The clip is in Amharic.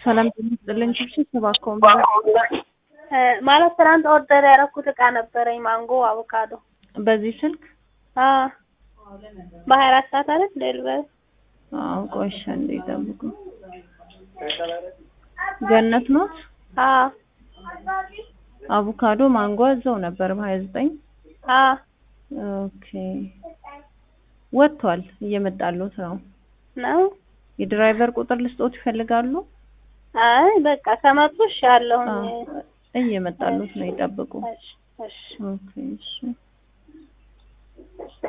ሰላም ይስጥልኝ። ሽብሽብ እባክዎን ማለት ትናንት ኦርደር ያደረኩት እቃ ነበረኝ ማንጎ አቮካዶ በዚህ ስልክ አዎ በሀያ አራት ሰዓት አይደል ዴሊቨሪ አዎ ቆይ እሺ አንዴ ይጠብቁ ገነት ኖት አዎ አቮካዶ ማንጎ እዛው ነበር በሀያ ዘጠኝ አዎ ኦኬ ወጥቷል እየመጣሉት ነው ነው የድራይቨር ቁጥር ልስጦት ይፈልጋሉ አይ በቃ ከመጡ እሺ አለሁኝ አዎ፣ እየመጣሉት ነው ይጠብቁ እሺ እሺ ኦኬ እሺ